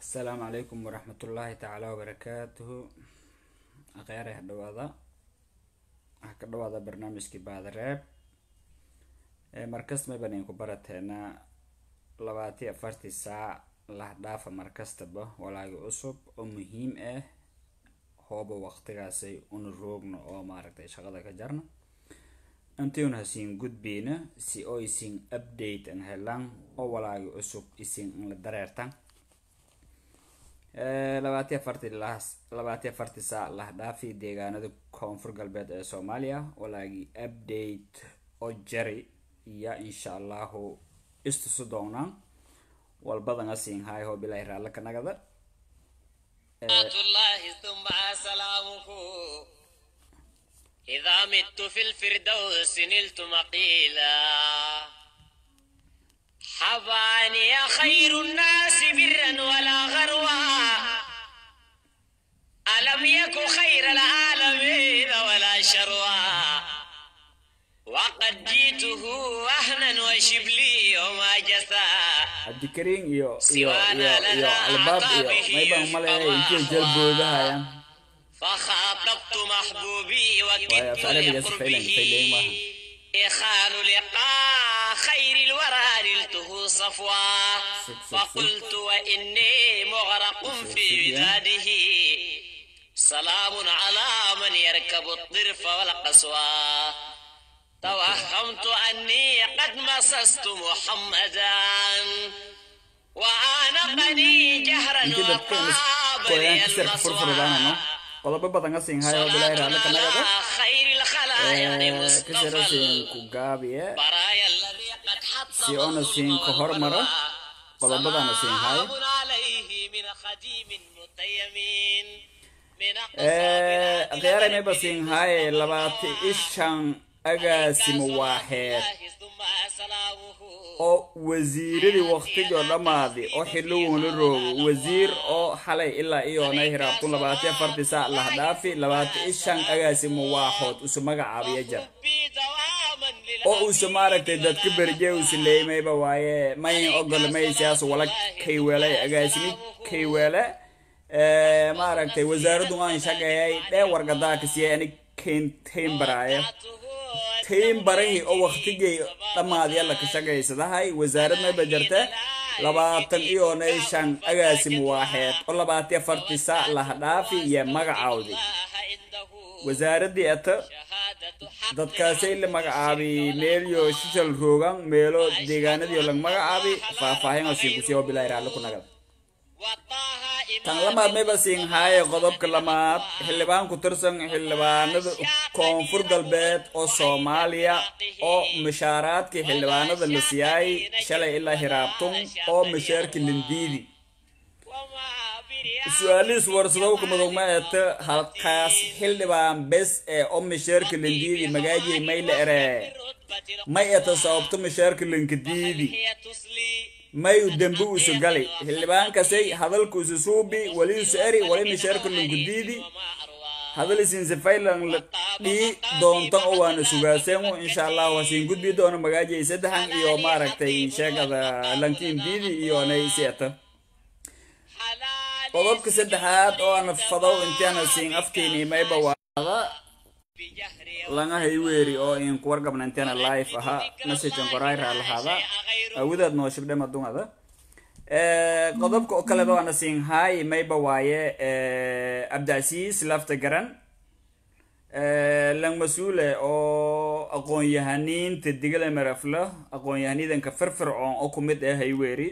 asalaamu calaykum waraxmatullaahi tacaala wabarakaatuhu akhyaare ha dhawaada waxaa ka dhawaada barnaamijkii baadareeb markasta mayban idinku barateena labaatiyo afartii saac lahdhaafa markastaba walaagi cusub oo muhiim ah hooba waqtigaasay una roogno oo maaragtay shaqada ka jarna intiun hasiin gudbeyna si oo isin update an helaan oo walaagi cusub isin la dareertan labaatiyo afartii las labaatiyo afartii saac lahdhaafi deegaanada koonfur galbeed ee soomaaliya walaagii update oo jari iyo insha allahu istusu doonaan walbadan asiin haay hoo bilaahi raalle ka nagada الله ثم سلامه إذا مت في الفردوس نلت مقيلا حباني يا خير الناس برا ولا غروا ألم يك خير العالمين ولا شروا وقد جيته وهنا وشبلي وما جثى cabdikariin iyo iyo Siwaana iyo iyo lana albaab iyo caqabihi maybaan umaleeya intii jalboodahayaan فخاطبت محبوبي وكدت ويا فعلا بجد فعلا لقربه فعلا معها. إخال لقاء خير الورى نلته صفوا سك- سك- فقلت وإني مغرق في سك- وداده سلام على من يركب الطرف والقسوى توهمت أني قد مسست محمدا وعانقني جهرا intii dadka وطاب qoyaan لي kisarka furfuradaanano المصوى qodobo badan asiin haay hoo bilaahi raalle ka nagada خير الخلايا kasira مصطفى siin ku gaabiye البرايا الذي قد حط Si ona siin ka hormaro, qodobadana siin hayo. سلام عليه من خديم متيمين من akhyaare mayba siin haaye labaati ishan agaasimo waaxeed ثم سلامه oo wasiiradii waqtigoo dhammaadi oo xilligun la roogo wasiir oo xalay ilaa iyoonay hiraabtun labaatiyo afartii saac lahdhaafi labaati ishan agaasimo waaxood usu magacaabiya jar بي دواما oo uusa maaragtay dadka berje uusa leemayba waaye mayin ogol maysiyaas wala kayweelay agaasimi kayweele Eh, maaragtay wasaaraddu aan shaqeeyay dhee wargadaaka siiyay anig kayn baraaye tayn barahii oo waqtigay dhammaadya la ka shaqaysadahay wasaarad mayba jirta labaatan iyoonay shan agaasim waaxeed oo labaatiyo afartii saac lahdhaafi iyo magacaawdi wasaaradii ata dadkaasay la magacaabi meelyo shishal roogan meelo deegaanadiyo lag magacaabi faahfaahin oo siin kusiiya oo bilaahi raalli ku nagada tan lamaad mayba siin haaye qodobka lamaad xildhibaan ku tirsan xildhibaanada koonfur galbeed oo soomaaliya oo mushaaraadkii xildhibaanada la siyaayay shalay ilaa hiraabtun oo mushaarki lindiidi su-aalihiis warsadowka madowma eeta halkaas xildhibaan bes ee oo mushaarka lindiidi magaajii mayla ere may eta sababto mushaarka linkadiidi may u dembi usu gali xildhibaankasay hadalka usu suubi wali usu eri wali misheerka lunkudiidi hadal isin sifaylan la dhii doontan oo waana sugaaseemu insha allahu hasiin gudbi doono magaajay saddexan iyo maaragtay sheegada lankiin diidi iyo nay sieta qodobka saddexaad oo ana fadow intiana siin afkiini mayba waada langa hayweeri oo in kuwargabna intiana live ahaa messagean qorayra lahaada awoodaad noo shibdhe madungada qodobka oo kale waana siin haay mayba waaye cabdicasiis lafta garan lang mas-uule oo aqoon-yahaniinta digala marafla aqoon-yahaniidanka firfircoon oo kumid ah hayweeri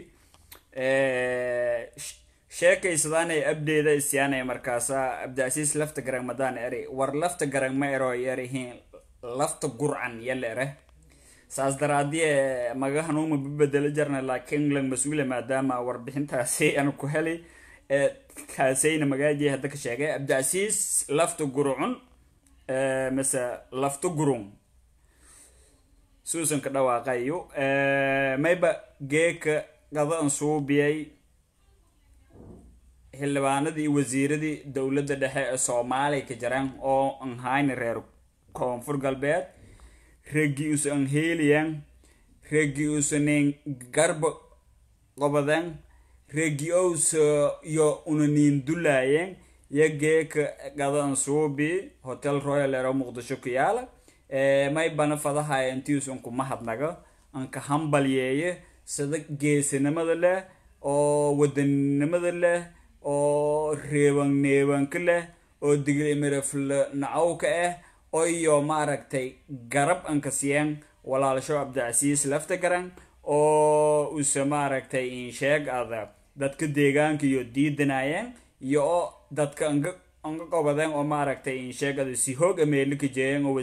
sheekaysadaanay abdeeda isyaanay markaasa cabdicasiis lafta garang madaan eri war lafta garang ma ero yarihiin lafta gurcan yala ere saas daraadie maga hanuuma babedelo jarna laakiin lang mas-uule maadaama warbixintaasi aan ku heli kaasayna magaaji hadda ka sheegay cabdicasiis lafta gurcun mise lafta gurun suusan ka dhawaaqayo mayba geeka qada an suubiyay xildhibaanadii iyo wasiiradii dowladda dhexe ee soomaaliya ka jiraan oo an hayni reer koonfur galbeed reggii usa an heeliyan reggii usanen garba qobadan regios iyo unaniin dulaayeen iyo geeka gadan suubi hotel royal ero muqdisho ku yaala may bana fadahaya intiisun kuma hadnaga anka hambalyeeye sida geesinimada leh oo wadaninimada leh oo reeban neebanka leh oo diglimirafle nacawka ah oo iyo maaragtay garab anka siyeen walaalsho cabdicasiis lafta garan oo use maaragtay insheeg ada dadka deegaanka iyo diidanayeen iyo oo dadka anga anga qobadeen oo maaragtay insheeg ada si hoog ameelika jeeyeen oo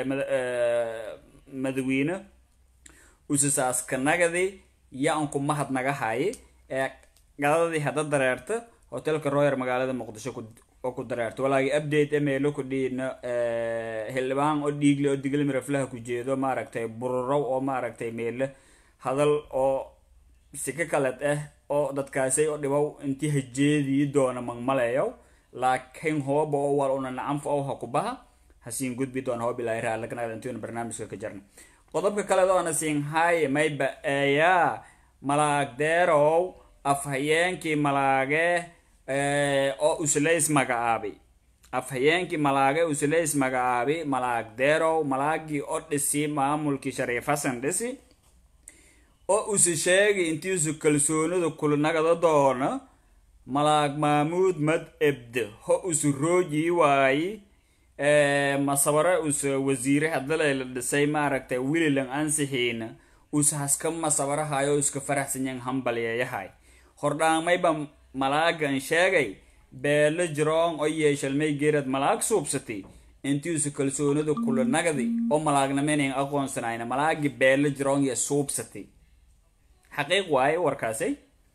madawiine use saaska nagadi iyo anku mahad naga haye ee gadadii hadda dareerta hotelka royer magaalada muqdisho oo ku dareerta walaagi update emeelo ku dhiina xildhibaan oo dhiigle oo digle miraflaha ku jeedo maaragtay bururow oo maaragtay meele hadal oo sika kaled ah oo dadkaasay oo dhibow intii hajeedii doona magmaleeyow laakiin hooba oo wal una nacanfa oo ha ku baha hasiin gudbi doona hoob ilaahi raalakanaad intuuna barnaamijka ka jarna qodobka kaleed oona siin haye mayba eeyaa malaagdeerow afhayeenkii malaage oo usleys magacaabay afhayeenkii malaage usleys magacaabay malaagdeerow malaagii oo dhisi maamulkii shariif xasan dhisi oo use sheegay intiisu kalsoonida kulnagada doona malaag maamuud mad ebde ho usu roojii waayi masabare use wasiire hadalay la dhisay maaragtay wililan ansixiina use haska masabarahayo iska faraxsanyan hambalyeeyahay hordhaamayba malaagan sheegay beelo jiroon oo yeeshalmay geerad malaag suubsatay intiisu kalsoonida kula nagdi oo malaagnamayn aqoonsanayna malaagi beelo jiroon iyo suubsatay xaqiiq waaye warkaasi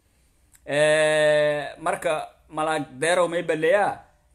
marka malaag deerow may baleeyaa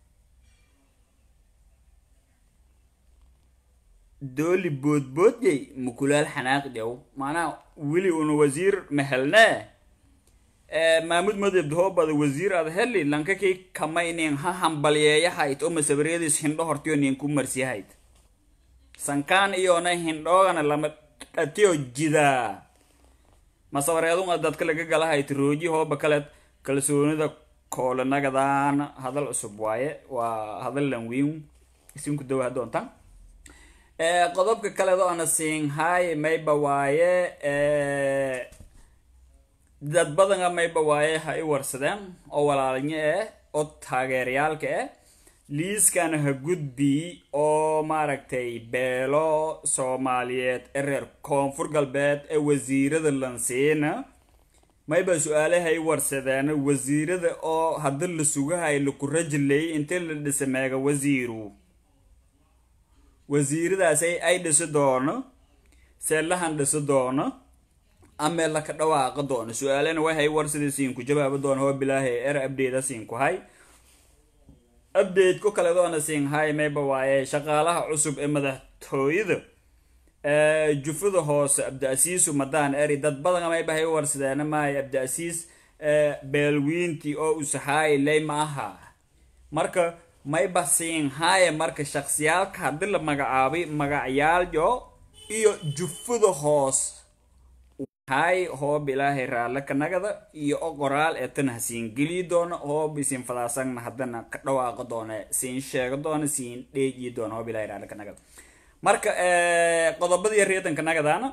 dooli boodboodyay mukulaal xanaaq dhow maanaa weli una wasiir mahelnee maamud madebda hoobada wasiir ad heli lankakii kamaynin ha hambalyeeyahayd oo masabaryadiis hindho hortiyo nin ku marsiyahayd sankaan iyona hindhoogana lama dhatiyo jidaa masabareedunga dadka laga galahayd rooji hooba kaleed kalsoonida koolanagadan hadal cusub waaye waa hadal lanwiin isinku dawa doontaan qodobka kaleed oona siin haye mayba waaye dad badanga mayba waaye ha i warsadeen oo walaalinyo eh oo taageerayaalka eh liiskana ha gudbi oo maaragtay beelo soomaaliyeed ee reer koonfur galbeed ee wasiirada lansiina mayba su-aalaha i warsadeen wasiirada oo hadda la sugahay laku rajilay intii la dhisa meega wasiiru wasiiradaasay ay dhisi doono seelahan dhisi doono amee laka dhawaaqa doono su-aalena waxay warsida siinku jawaaba doona hoo bilaahay er abdeyda siinku hay update ku kale doona siin hay mayba waaye shaqaalaha cusub ee madaxtooyada jufada hoose abdiasiisu madaan eri dad badan mayba hay warsadeena maayo abdiasiis beelwiintii oo usahaay ley ma aha marka mayba siin haaye marka shaksiyaalka haddii la magacaabay magacyaalyo iyo jufada hoos hay hoob ilaahay raalle kanagada iyo o qoraal ee tan ha siin geliyi doono hoob isin fadaasagna haddana ka dhawaaqa doona siin sheego doona siin dheejiyi doona hoob ilahay raalle kanagada marka qodobadii reedanka nagadaana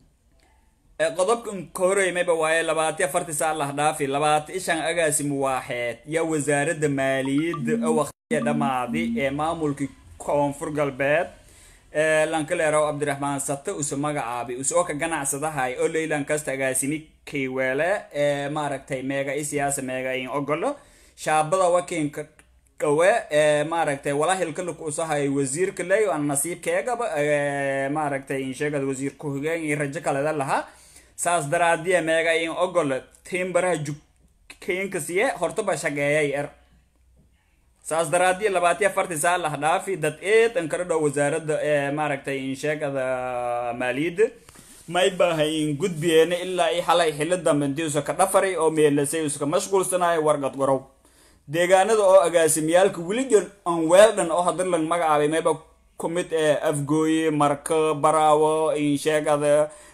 qodobkan ka horeymayba waaye labaati afarti saa lah dhaafi labaati ishan agaasimu waaxeed yaa wasaaradda maaliyadda oo waqtiya dhammaadi ee maamulkii koonfur galbeed lankaleerow cabdiraxmaan sate use magacaabay use oo ka ganacsadahay oo leylan kasta agaasimi kayweele ee maaragtay meega i siyaasa meega in ogolo shaabada wakiinka dhawe ee maaragtay walahilka luk usahay wasiirka ley aan nasiibkeegaba maaragtay insheegada wasiir ku-xigeen iyo rajo kaleda lahaa saas daraadiya meega in ogolo timbaraha jukeenka siye hortaba shageeyay er saas daraadiya labaatiya afarti saa lah dhaafi dad eed an kala dhow wasaaradda ee maaragtay insheegada maaliyadda may bahay in gudbiyeena ilaa i xalay xillo dambe intii usa ka dhafaray oo meelasay uska mashquulsanayo wargad gorow deegaanada oo agaasimiyaalka weligon an weeldhan oo hadda lang magacaabay mayba kumid ee afgooye marka baraawo insheegada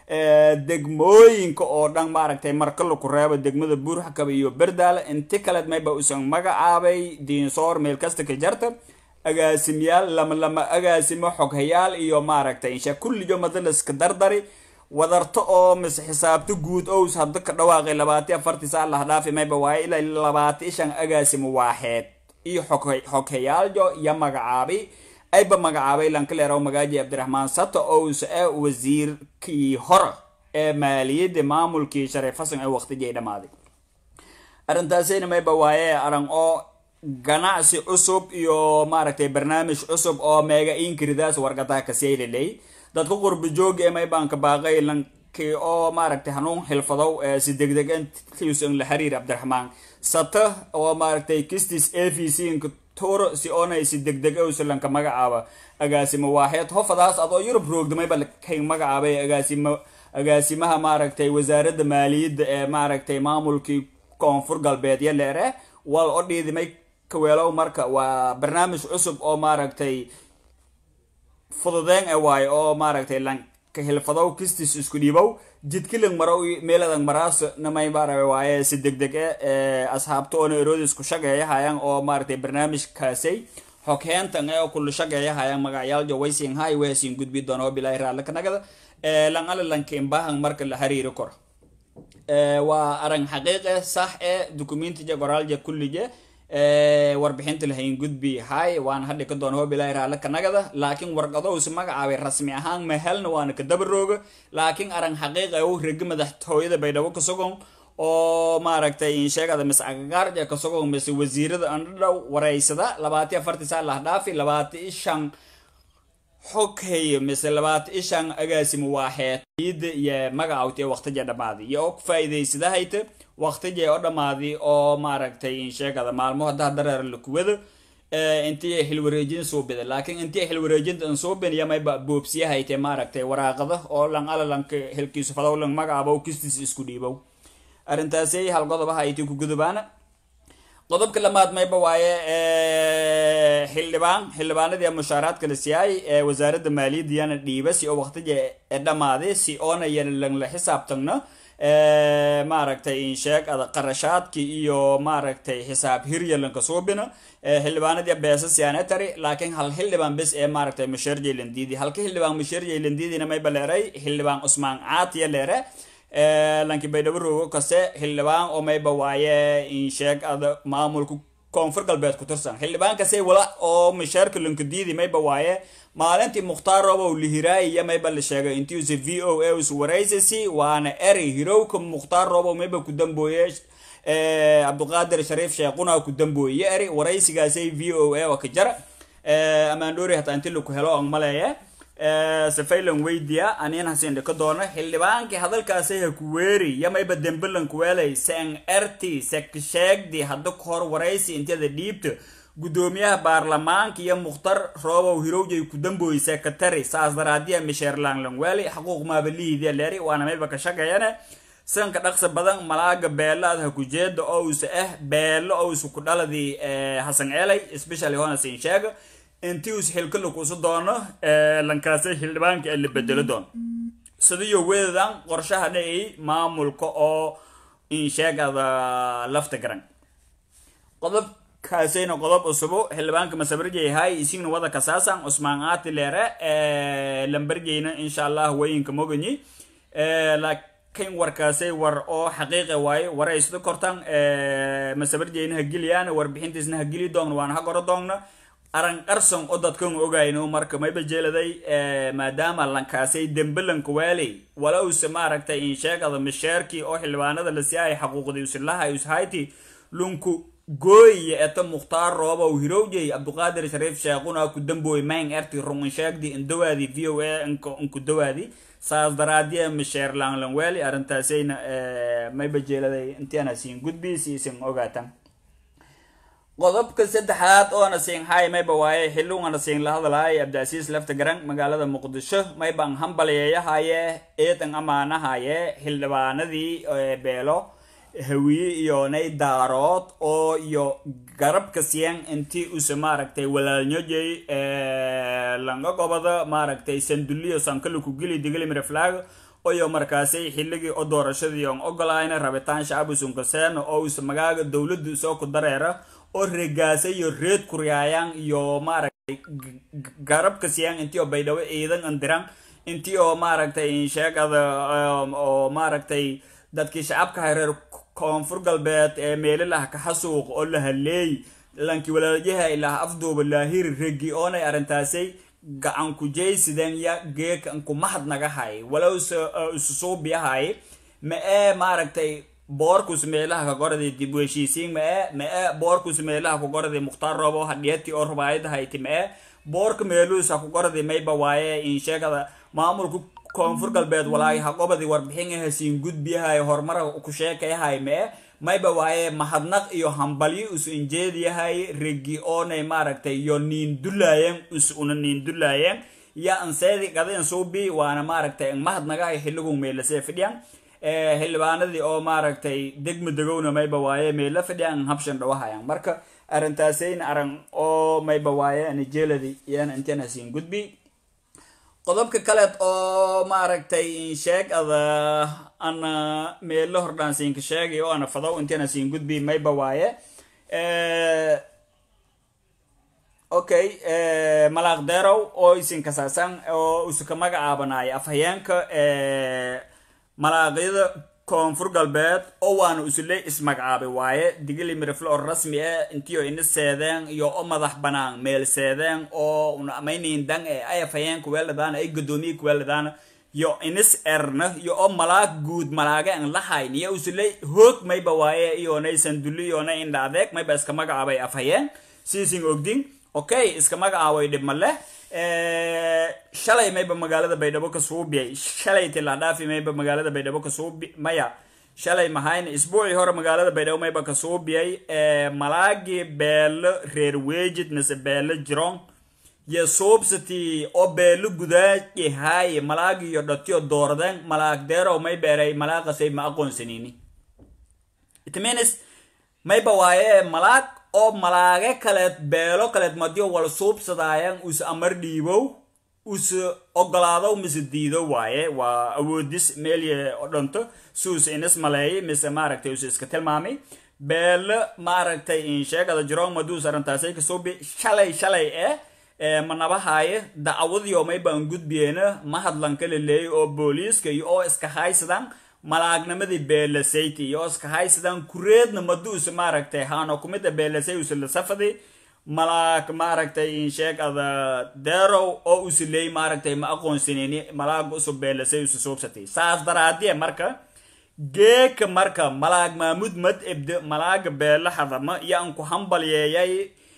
degmooyinka oo dhan maaragtay marka laku reebo degmada buurxakaba iyo berdaale inti kaleed mayba usan magacaabay diinsoor meel kasta ka jarta agaasimyaal lama lama agaasimo xoghayaal iyo maaragtay insha kulligo madaliska dardari wadarto oo mise xisaabto guud ows hadda ka dhawaaqay labaati afartii saa lahdhaafi mayba waaye ilaa labaati shan agaasimo waaxeed iyo xoghayaaljo iyo magacaabay ayba magacaabay lankaleerow magaaji cabdiraxmaan sato ous ee wasiirkii hore ee maaliyadda maamulkii shariif xasan ee waqtigii dhammaaday arrintaasina mayba waaye aran oo ganacsi cusub iyo maaragtay barnaamij cusub oo meega inkiridaas wargadaha kaseyliley dadka qurbi jooga ee maybaanka baaqay lankii oo maaragtay hanuun xilfadow ee si degdeg intiusan la xiriir cabdiraxmaan sata oo maaragtay kistis a v c toro si oonay si degdeg owsalanka magacaaba agaasimo waaxeed hofadaas adoo yurub roogdamayba kay magacaabay agaasimo agaasimaha maaragtay wasaaradda maaliyadda ee maaragtay maamulkii koonfur galbeed yo leere wal o dhiidimay kaweelow marka waa barnaamij cusub oo maaragtay fududeen e waayo oo maaragtay lanka hilfadow kistis isku dhiibow jidkilang marow meeladan maraas namay maaragay waaye si degdeg e asxaabta oona eroodis ku shageeyahayaan oo maaragtay barnaamijkaasay xogheentan ee kula shageeyahayaan magacyaaljo waysin hay weesin gudbi doona oo bilaahi raalli kanagada lan ala lanka imbahan marka la xiriiri koro waa arang xaqiiqe sax e documentiga qoraalja kullije warbixinta lahayn gudbi hay waan hadhi ka doona hobilaahi raalle kanagada laakiin warqadowsi magacaabay rasmi ahaan mahelna waana ka dabarooga laakiin arang xaqiiqa u regi madaxtooyada baydhabo kasogon oo maaragtay insheegada mise agagaarja kasogon mise wasiirada andhadhow wareysada labaati afartii saa lahdhaafi labaati shan xoghay mise labaati ishan agaasimo waaxeed iyada iyo magacawti waqtija dhammaaday iyo oo ku faa'iidaysadahayta waqtijay oo dhammaaday oo maaragtay insheegada maalmo haddaa dareer lakuwada intii xilwareejin suubida laakiin intii xilwareejinta an suubin iyo mayba boobsiyahayte maaragtay waraaqada oo lan ala lanka helkiisu fadow lang magacaabo kistiis isku dhiibow arrintaasay hal qodobaha ayti ku gudubaana qodobka lamaad mayba waaye xildhibaan xildhibaanadii mushaaraadka la siyaay ee wasaaradda maaliyadda yana dhiiba si oo waqtija ee dhammaaday si oona yana langla xisaabtagno maaragtay insheeg ada qarashaadki iyo maaragtay xisaab hiryalanka suubina xildhibaanadii beesa siyanetary laakiin hal xildhibaan bes ee maaragtay musheer jaylandidi halka xildhibaan musheer jaylandidina mayba leeray xildhibaan cusmaan caatiya leere lanki baydhabo roogo kase xildhibaan oo mayba waaye insheeg ada maamulka koonfur galbeed ku tirsan xildhibaan kase wala oo misheerka lankadiidi mayba waaye maalintii mukhtaar robow lihiraayiya mayba la sheegay intiuse v o a us waraysasi waana eri hirowka mukhtaar robow mayba ku dambooye cabduqaadir shariif sheequna ku dambooye eri waraysigaasay v o a ka jara amaandhoori hataa inti laku helo ang maleeye safaylan weydiya aniin hasin dhika doono xildhibaankii hadalkaasay ha ku weeri yamayba dembilan kuweelay sen erti seksheegdi hadda ka hor waraysi intiyada dhiibta guddoomiyaha baarlamaanka iyo mukhtar roobow hirowjay ku dambooy sekretary saas daraadiya misheer langlangweeli xaquuq maabalihiidiya leeri waana mayba ka shaqeeyane sanka dhaqsa badan malaaga beelaad ha ku jeeda owsa ah beelo owsa ku dhaladii hasan ceelay specially honasin sheega intii us xilkala kuusu doono lankaasay xildhibaanka ee la bedelo doono sidiyo wedadan qorshahana ay maamulka oo insheegada lafta garan qodobkaasayna qodob cusubo xildhibaanka masabarjayhay isigna wada kasaasan cusmaan aati leere lambarjayna insha allah wayinka moganyi laakiin warkaasay war oo xaqiiqa waaye waraysda kortan masabarjayna ha geliyaan warbixintiisna ha geli doogna waana ha goro doogna aran qarson oo dadkan ogayno marka mayba jeeladay maadaama lankaasay dembelanka waaley walowse maaragtay insheegada misheerkii oo xildhibaanada la siyahay xaquuqdii usilaha ushayti lunku gooyiya eta mukhtaar roobow hirowjay cabduqaadir shariif sheequna ku dambooy mayn erti rungan sheegdi indawaadi v o a inku dawaadi saas daraadiya misheer langlanweeli arrintaasayna mayba jeeladay intiana siin gudbiis isin ogaatan qodobka saddexaad oona siin hay mayba waaye xilugana siin la hadlahay cabdiasiis lafta garan magaalada muqdisho maybaan hambaliyeeyahaye eedan amaanahaye xildhibaanadii beelo hawiye iyo nay daarood oo iyo garabka siyan intii use maaragtay walaalnyojey langa gobada maaragtay sanduliyo sankaluku gili digili mireflaag oyo markaasay xilligii o doorashadii on ogolayna rabitaan shacab usunkaseen oo use magaaga dowladda soo ku dareera oo regaasa iyo reed kuryaayaan iyo maaragtay garabka siyaan intii oo baydhabo ciidan andiran intii oo maaragtay insheegada oo maaragtay dadkii shacabka hareer koonfur galbeed ee meelilaha kaxasuuq oo la haleey lankii walaalyaha ilaah afduuba laahiri regi oonay arrintaasay gacan kujaysideen ya geekan kumahad naga hay walow isu suubiyahay ma ee maaragtay boorkus meelaha ka goraday dib u heshiisiin ma ee ma ee boorkus meelaha ku goraday mukhtaar roobo hadhiyati oo rubaayada hayti ma ee boorka meeluusa ku goraday mayba waaye insheegada maamulka koonfur galbeed walaahi haqobadii warbixin ahasiin gudbiyahay horumara ku sheekayahay ma ee mayba waaye mahadnaq iyo hambalyo us injeediyahay regi oonay maaragtay iyo niin dulaayeen us una niin dulaayeen ya anseedi gadeen suubi waana maaragtay mahadnagahay xilligu meelasee fidhiyan xildhibaanadii oo maaragtay degma degowna mayba waaye meela fidhiyan habshan dhawahayan marka arintaasayn aran oo mayba waaye anijeeladi iyana intan hasiin gudbi qodobka kaleed oo maaragtay insheeg ada ana meelo hordhaan siinka sheegay oo ana fadow intiana siin gudbi mayba waaye okay malaaq derow oo isin kasaasan oo isuka magacaabanaayo afhayeenka malaaqyada koonfur galbeed oo waana usule ismagacaabay waaye digili mirifle oo rasmi ah intiio ina seedeen iyo o madax banaan meel seedeen oo una amaynayn dan ee ay afhayeen kuweeladaan ay gadoomiye kuweeladaan yo inis erna iyo o malaag guud malaaga an lahayn iyo usule hoog mayba waaye iyonay sanduli iyona indha adeeg mayba iska magacaabay afhayeen siisin ogdin okay iska magacaabay dhibma leh shalay mayba magaalada baydhabo ka suubiyay shalay tiladhaafi mayba magaalada baydhabo ka suubi maya shalay mahayna isbuucii hore magaalada baydhabo mayba ka suubiyay malaagii beelo reer wejid mise beelo jiron yo suubsati oo beelo gudaaji haaye malaagi iyo dhatiyo doordeen malaag deerow may beeray malaaqasay ma aqoonsanini it means mayba waaye malaag oo malaage kaleed beelo kaleed madiyo wal suubsadaayan us amar dhiibow us ogolaadow mise diido waaye waa awoodis meelye o dhanto suus inis maleeyay mise maaragtay us iska tilmaamay beelo maaragtay insheegada jiroon maduus arrintaasay kasuubi shalay shalay eh manabahaaye dacwadiyo maybaan gudbiyeena mahadlanka laleeyay oo booliiska iyo oo iska haysadaan malaagnimadii beelasayti iyo iska haysadaan kureedna maduusa maaragtay haano kumida beelasay usila safadi malaag maaragtay insheeg ada deerow oo usileey maaragtay ma aqoonsanini malaaga usu beelasay usu suubsatay saas daraadiye marka geeka marka malaag maamud mad ebde malaaga beela hadama iyo aan ku hambalyeeyay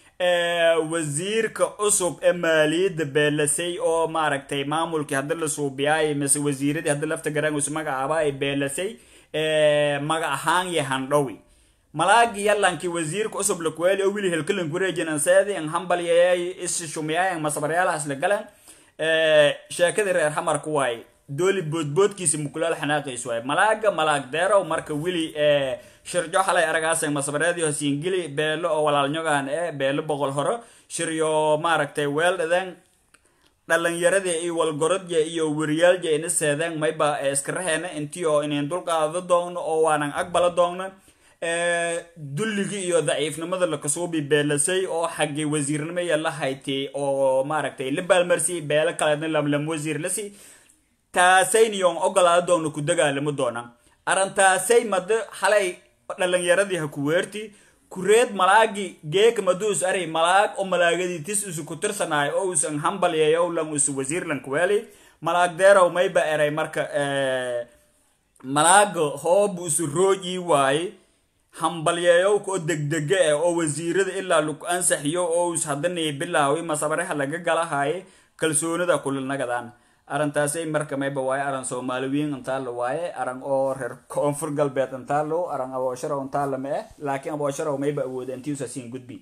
wasiirka cusub ee maaliyadda beelasay oo maaragtay maamulkii haddi la suubiyaay mise wasiiradii haddi lafta garangus magacaaba ay beelasay magac ahaan iyo handhowi malaagi yalankii wasiirka cusub lakuweeli oo wili helkalan kureejin anseedi an hambalyayay isi shumiyay an masabaryaalahaas la galan sheekadii reer xamarka waay dooli boodboodkiisa mukulaal xanaaqiis waay malaaga malaag deerow marka wili shirjo xalay aragaasay masabareedio hasiingili beelo oo walaalnyogaan ee beelo boqol horo shiryo maaragtay weeldhaden dhalinyaradii iyo walgorodya iyo weriyaalja ina seedeen mayba iskaraheena intii oo inayn dulqaado doogno oo waanan aqbala doogno dulligii iyo daciifnimada lakasuubi beelasay oo xaggii wasiirnimaya la haytay oo maaragtay la baalmarsi beelo kaleedna lamlam wasiir lasi taasayniyoon ogolaado doogno ku dagaalamo doona arrintaasay mado xalay dhalinyaradii ha ku weerti kureed malaagi geeka maduus ari malaag oo malaagadii tis usu ku tirsanaayo oo usan hambalyeeyo lan usu wasiir lan kuweeli malaag deerow mayba eray marka malaaga hoob usu roojii waaye hambalyeeyowka oo degdega eh oo wasiirada ilaa laku ansaxiyo oo us hadanay bilaawi masabareha laga galahaye kalsoonida kulilnagadaan arrintaasay marka mayba waaye aran soomaaliwiin intaalo waaye aran oo reer koonfur galbeed intaalo aran aboosharow intaalo ma eh laakiin aboosharow mayba awooda intiusa siin gudbi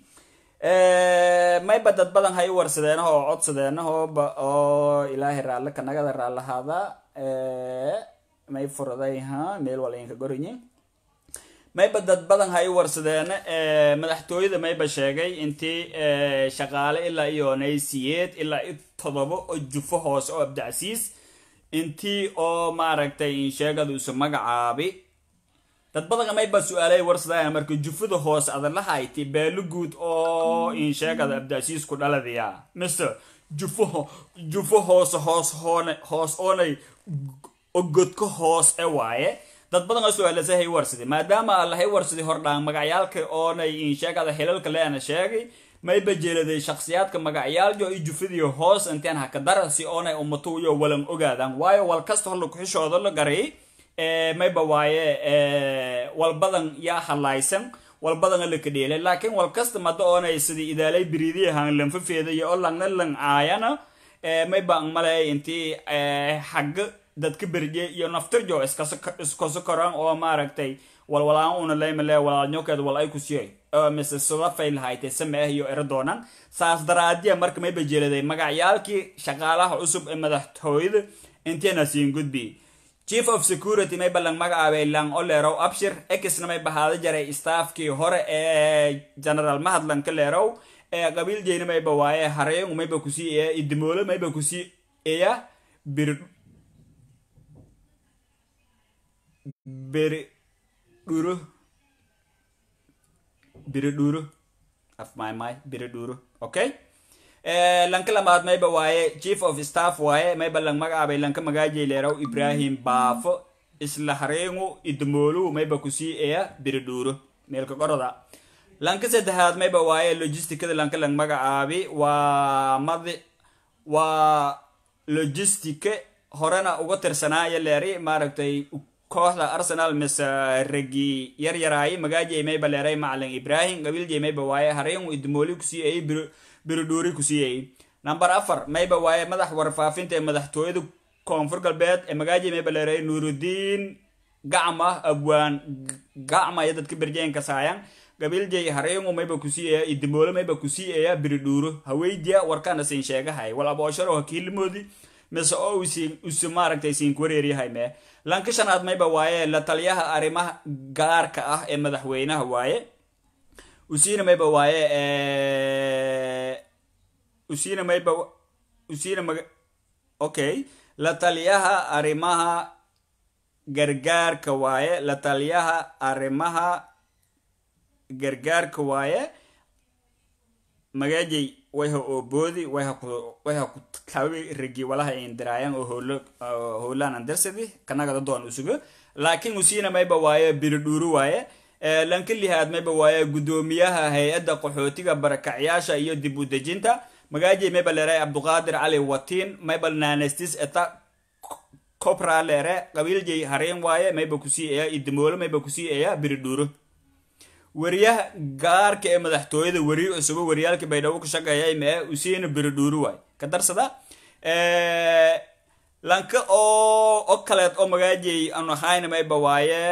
mayba dad badan hay warsadeenaho oo codsadeenahooba oo ilaahay raalle kanagada raallahaada may furaday ha meel wala inka gorinyi mayba dad badan hay warsadeen madaxtooyada mayba sheegay intii shaqaale ilaa iyo naysiyeed ilaa i todoba oo jufo hoose oo abdacsiis intii oo maaragtay insheegada isu magacaabi dad badan mayba su-aalay warsadaan marka jufada hoose adalahayti beelo guud oo insheegada abdacsiis ku dhaladiya mise jufo jufo hoose hoos hoone hoos oonay ogodka hoos e waaye dad badan oo su-aalasa hay warsadi maadaama allahay warsadi hordhaan magacyaalka oonay insheegada xilalka leena sheegay mayba jeeladay shakhsiyaadka magacyaaljo i jufadiyo hoos inteen haka dara si oonay ummatu iyo walan ogaadaan waayo wal kasta holla kuxishooda la garay mayba waaye wal badan yaa halaysan wal badan la kadheelay laakiin wal kasta mada oonay sidii idaalay biriidiyahan lanfafeeda iyo oo langna lang aayana mayba ang malay intii xagga dadka berje iyo naftirjo iskaso koraan oo maaragtay walwalaan una laymale walaalnyokeed wal ay ku siyay mise sudafay lahaytay sameeh iyo ero doonan saas daraadiya marka mayba jeeladay magacyaalkii shaqaalaha cusub ee madaxtooyada inteena siin gudbi chief of security mayba lang magacaabay lang olerow abshir exna may bahaada jaray staafkii hore ee general mahadlan ka leerow ee qabiil jeyna mayba waaye hareyngu mayba kusii eya idimoolo mayba kusii eya bir beri dhuro biri dhuro af my my biri dhuro okay lanka lamaad mayba waaye chief of staff waaye mayba lang magacaabay lanka magaajay leeraw ibrahim baafo isla hareyngu idimoolu mayba kusii eya biri dhuro meelka qoroda lanka saddexaad mayba waaye logisticada lanka lang magacaabi waa madi waa logistica horena uga tirsanaayo leeri maaragtay kooxda arsenal mise ragi yaryaraayi magaajay mayba leeray macalin ibrahim qabiiljay mayba waaye hareyngu idimooli kusii eyay biridhuuri kusii eyay number afar mayba waaye madax warfaafinta ee madaxtooyada koonfur galbeed ee magaajay mayba leeray nuurudiin gacma abwaan gacma iyo dadka berjeenka saayan qabiiljay hareyngu mayba kusii eya idimoolo mayba kusii eya biridhuuro haweydiya warkana siin sheegahay wal aboosharo hakiilimoodi mise oo usi maaragtay siin kuwareeryahay mee lanka shanaad mayba waaye la taliyaha arrimaha gaarka ah ee madaxweynaha waaye usiina mayba waaye usiina mayba usiina maga okay la taliyaha arrimaha gargaarka waaye la taliyaha arrimaha gargaarka waaye magaajay wayha ooboodi wayha ku wayha ku kawi ragi walaha indiraayan oo howlo howlaan andirsadi kanagada doon usugo laakiin usiina mayba waaye biridhuuru waaye lanka lihaad mayba waaye guddoomiyaha hay-adda qaxootiga barakacyaasha iyo dib u dejinta magaajay mayba leeray cabduqaadir cali watiin mayba nanestis eta copra leere qabiiljay hareen waaye mayba kusii eya idimoolo mayba kusii eya biridhuuro wariyaha gaarka ee madaxtooyada weri cusubo wariyaalka baydhabo ku shaqeeyay mee usiina biridhuuri waay ka darsada lanka oo o kaleed oo magaajay anu ahayna mayba waaye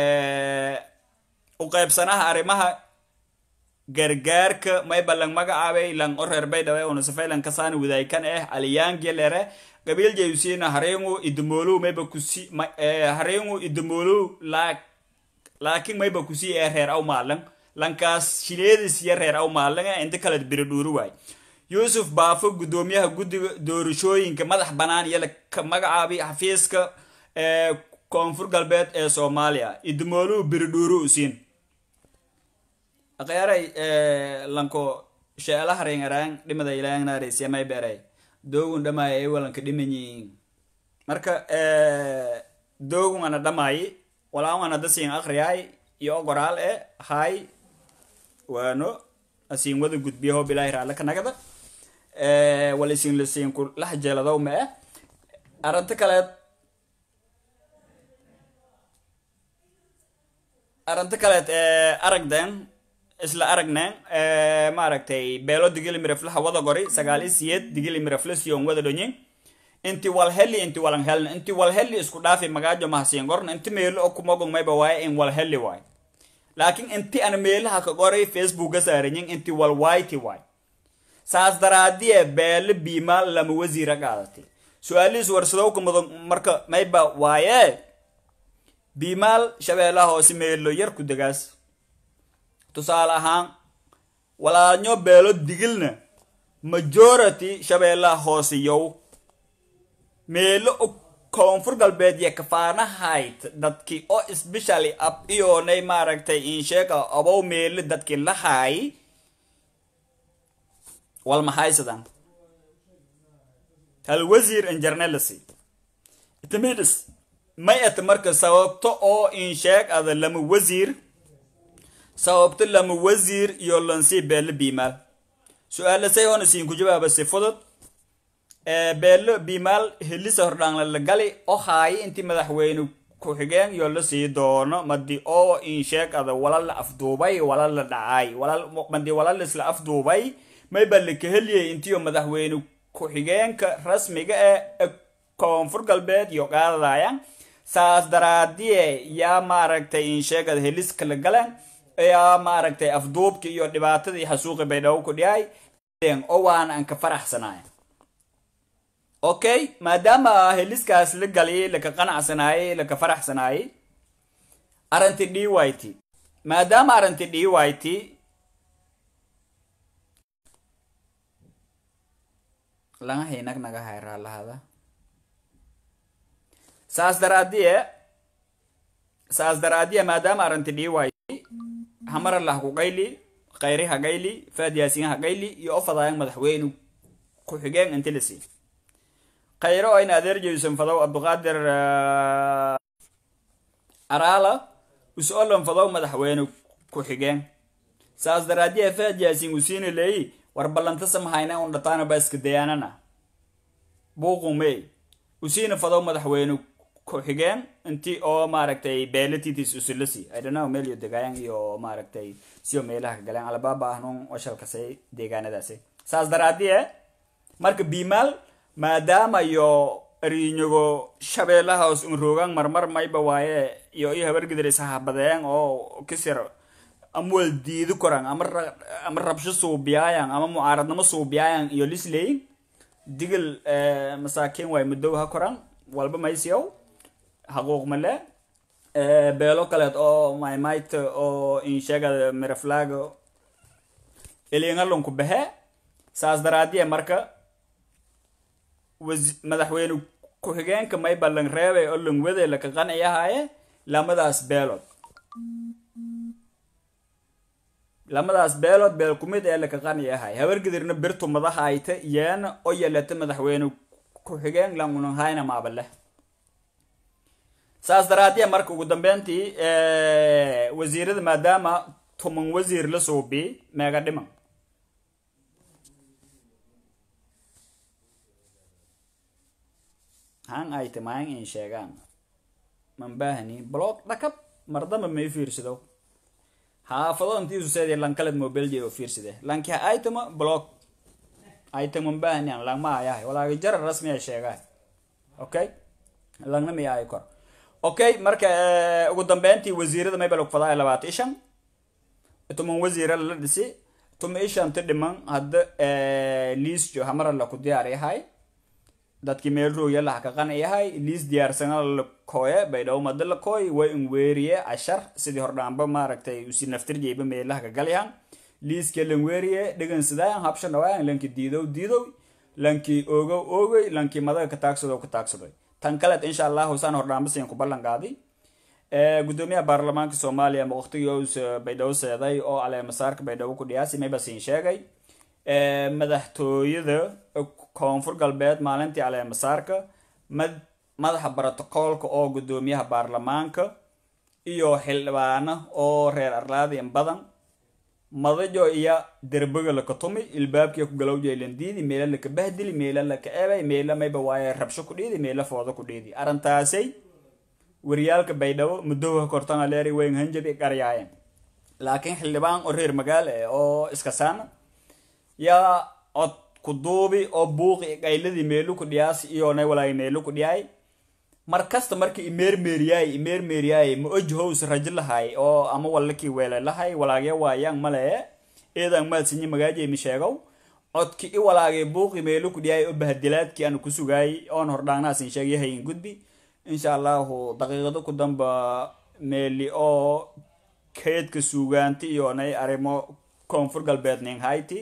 u qaybsanaha arrimaha gargaarka mayba lang magacaabay lang o reer baydhabo ee unasafay lang kasaani wadaykan eh aliyaangiya lere qabiiljay usiina harengu idimoolu mayba kusi harengu idimoolu laak laakiin mayba kusii ee reer aw maalan lankaas shileedis iyo reer aw maalan ee inta kale biri dhuuri waay yuusuf baafo guddoomiyaha guddiga doorashooyinka madax bannaan iyo ka magacaabi xafiiska ee koonfur galbeed ee soomaaliya idimooluu biri dhuuri usiin aqyaaray lanko sheela harengaraan dhimada ilaangnaareysiya may beeray doogun dhamaaya ay walanka dhimanyiin marka doogun ana dhamaayi walaawan hadda siin akriyaay iyo qoraal e hay waano asiin wada gudbiyaho bilaahi raale ka nagada wal isin la siin ku lax jeeladow ma eh arrinta kaleed arrinta kaleed aragden isla aragneen maaragtay beelo digili miraflaha wada gori sagaal i siyeed digili mirafla siyon wada dhonyin inti walheli inti walan helna inti walheli isku dhaafi magaajo mahasiin gorna inti meelo oo kumogong mayba waaye in walheli waay laakiin inti ana meelaha ka qoray facebooka saaranyin inti walwayti waay saas daraadiye beele biimaal lama wasiira qaadatay su-aalihiis warsadowka mudan marka mayba waaye biimaal shabeellaha hoose meelo yar ku degaas tusaale ahaan walaalnyo beelo digilna majority shabeellaha hoose yow meelo koonfur galbeed iyo kafaanahayd dadkii oo specially ab iyoonay maaragtay insheega abow meelo dadkii lahaay wal maxaysadan hal wasiir injarnelasi itimidis may ata marka sababto oo insheeg ada lama wasiir sababto lama wasiir iyo lansii beelo biimaal su-aala say hoona siin ku jawaaba si fudud beelo biimaal helisa hordhaanla la gali oo haayo intii madaxweyne ku-xigeen iyo la sii doono madi oo insheeg ada walal la afduubay walal la dhacay walal madi walal isla afduubay may ba la kaheliyay intiyo madaxweyne ku-xigeenka rasmiga ee koonfur galbeed iyo qaadadayan saas daraadiye yaa maaragtay insheegada heliska la galeen yaa maaragtay afduubki iyo dhibaatadii xasuuqi bay dhawo ku dhiyay oo waan aan ka faraxsanaya okay maadaama heliskaas la galiyay laka qanacsanaayay laka faraxsanaayay arrinti d y t maadaama arrinti d y t laga haynag naga hayraa lahada saas daraadiye saas daraadiye maadaama arrinti d y t hamara lah ku qayli khayri ha qayli faad yaasiin ha qayli iyo ofadaayan madaxweyne ku-xigeen intilisi khayro oo in adeer jeyson fadow abduqaadir araala us-olan fadow madaxweyne ku-xigeen saas daraadiye faad yaasiin usiina leeyi war ballanta samahayna un dhataana ba iska dayaanana buuqumey usiina fadow madaxweyne ku-xigeen intii oo maaragtay beelatitis usilasi idhanaw meel iyo degaayan iyo maaragtay siyo meelaha ka galeen albaaba ahnun washalkasay deegaanadaasi saas daraadiye marka biimaal maadaama iyo ariinyago shabeellahaas un roogaan marmar mayba waaye iyo iyo habargidir ishahabadeen oo kisir amwal diidi koran ama ama rabsho suubiyaayan ama mucaaradnimo suubiyaayan iyo lisleyin digil masaakiin waay mudow ha koran walba maysiyow xaquuq male beelo kaleed oo maymayt oo insheegada miraflaago elingalunku behe saas daraadiye marka madaxweyne ku-xigeenka may ballan reebay oo langwade laka qanciyahaaye lamadaas beelood lamadaas beelood beel kumid ee laka qanciyahay habargidirna birtu madahayta yeena oo yelata madaxweyne ku-xigeen langunahayna maabaleh saas daraadiya marka ugu dambeyntii wasiirada maadaama tuman wasiir la suubi meega dhiman han ay timayan in sheegaan man baahani blog dhakab mardamba may fiirsado haafado intiisu seedii lankaled mobilje oo fiirsade lanki aitama blog aitama man baahani an langma ayahay walaaga jara rasmi ay sheegaan okay langna mi ay kor okay marka ugu dambeyntii wasiirada maybal ogfadaa labaatan ishan tuman wasiira la dhisi tuma ishanta dhiman hadda liisjo hamara la ku diyaar yahay dadkii meel rooya laha ka qan yahay liis diyaarsana la kooye baydhawo mada la kooy way in weeriye cashar sidii hordhaanba maaragtay usi naftirjeyba meelaha ka galyahan liiska lan weeriye dhigan sidaayan habsha dhawaayan lanki diidow diidow lanki ogow oogay lanki madaga ka taagsadow ka taagsadoy tan kaleed insha allahu saan hordhaanba siin ku ballan qaaday gudoomiyaha baarlamaanka soomaaliya ma waqtigoos baydhabo seeday oo caleemasaarka baydhabo ku dhiyaasi mayba siin sheegay madaxtooyada koonfur galbeed maalintii caleemasaarka madaxa brotocoolka oo gudoomiyaha baarlamaanka iyo xildhibaano oo reer arlaadiin badan madajo iyo derbaga laka tumi ilbaabkiya ku galowjay landiidi meela laka bahdili meela laka ebay meela mayba waaye rabsho ku dhiidi meela foodo ku dhiidi arrintaasay waryaalka baydhabo muddoha kortana leeri weyn hanjabi qaryaayeen laakiin xildhibaan oo reer magaal eh oo iska saana yaa cod ku duubi oo buuqi qayladii meelu ku dhiyaas iyoonay walaay meelu ku dhiyaay mar kasta marka imeermeeriyaay imeermeeriyaay ma ojhows rajo lahay oo ama wallakii weele lahay walaagya waayaan male eedan maadsinyi magaaje mi sheegow codki i walaagay buuqi meelu ku dhiyaay oo bahadilaadkii aan ku sugaay oon hordhaanaasin sheegyahayin gudbi insha allahu daqiiqado ku damba meeli oo keedka suugaanti iyo nay arrimo koonfur galbeed ning hayti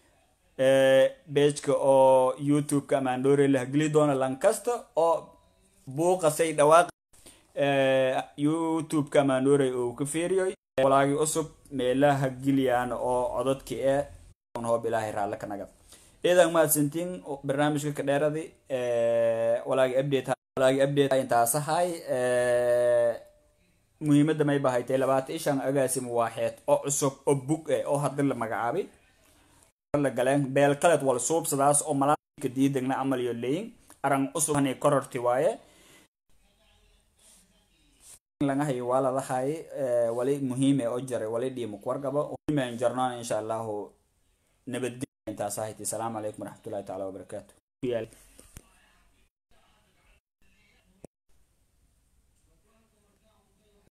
bejka oo youtube-ka amaandhoore la hageli doona lankasta oo buuqasay dhawaaq youtube-ka amaandhoore uu ka fiiriyoy walaagi cusub meelaha geliyaan oo cododki ee hoob ilaahay raalle ka naga idan mahadsantiin barnaamijka ka dheeradi walaagi update walaagi update intaasahay muhiimadda may bahaytay labaatan ishan agaasim waaxeed oo cusub oo bug eh oo hadda la magacaabay la galeen beel kaleed wal suubsadaas oo malaaka diidagna amal iyo leyin aran cusub hani kororti waaye laga hayo waa lalahay wali muhiime oo jaray wali dhiimo kuwargaba muhiimen jarnaan insha allahu nabadgelya intaas ahaytii salaamu calaykum waraxmatullahi taala wabarakaatu